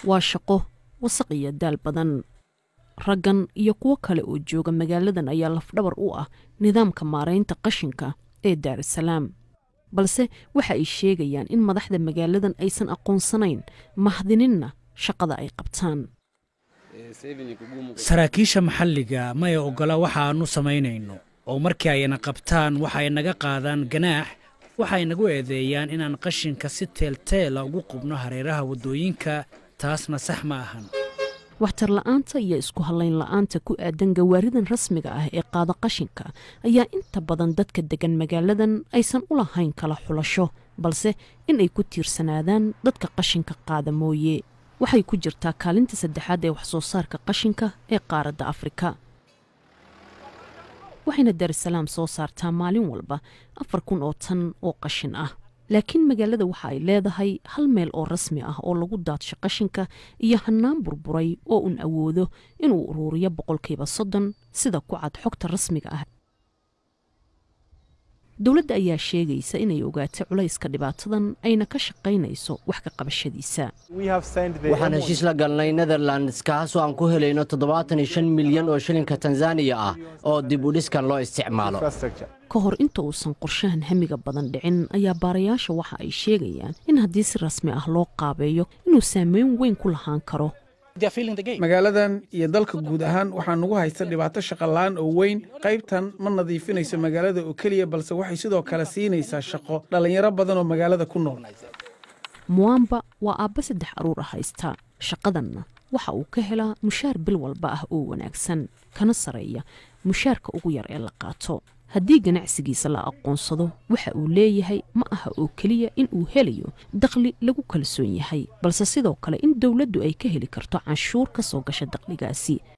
waa shaqo wasaq iyo daal badan raggan iyo kuwo kale oo jooga magaaladan ayaa lafdhabar u ah nidaamka maaraynta qashinka ee daarasalaam balse waxa ay sheegayaan in madaxda magaaladan aysan aqoonsanayn mahdininna shaqada ay qabtaan saraakiisha maxalliga maya oggola waxa aannu samaynayno oo markii ayna qabtaan waxa ay naga qaadaan ganaax waxay nagu eedeeyaan inaan qashinka si teelteela ugu qubno hareeraha waddooyinka taasna sax ma ahan waxtar la'aanta iyo isku hallayn la'aanta ku aadan gawaaridan rasmiga ah ee qaada qashinka ayaa inta badan dadka deggan magaaladan aysan u lahayn kala xulasho balse in ay ku tiirsanaadaan dadka qashinka qaada mooye waxay ku jirtaa kaalinta saddexaad ee waxsoo saarka qashinka ee qaaradda afrika waxayna daarusalaam soo saartaa maalin walba afar kun oo tan oo qashin ah laakiin magaalada waxa ay leedahay hal meel oo rasmi ah oo lagu daadsho qashinka iyo hannaan burburay oo un awoodo inuu uruuriyo boqolkiiba soddon sida ku cad xogta rasmiga ah dowladda ayaa sheegaysa inay ogaatay culayska dhibaatadan ayna ka shaqaynayso wax ka qabashadiisa waxaan heshiis la galnay netherlands kaasoo aan ku helayno toddobaatan iyo shan milyan oo shilinka tanzaniya ah oo dib u dhiskan loo isticmaalo ka hor inta uusan qorshahan hamiga badan dhicin ayaa baarayaasha waxa ay sheegayaan in haddii si rasmi ah loo qaabeeyo inuu saameyn weyn ku lahaan karo magaaladan iyo dalka guud ahaan waxaa nagu haysta dhibaato shaqola-aan oo weyn qaybtan ma nadiifinayso magaalada oo keliya balse waxay sidoo kale siinaysaa shaqo dhallinyaro badan oo magaalada ku nool muwamba waa aabba saddex aruur ah haysta shaqadanna waxa uu ka helaa mushaar bil walba ah oo wanaagsan kana sareeya mushaarka ugu yar ee la qaato haddii ganacsigiisa la aqoonsado waxa uu leeyahay ma aha oo keliya in uu helayo dakhli lagu kalsoon yahay balse sidoo kale in dowladdu ay ka heli karto canshuur ka soo gasha dakhligaasi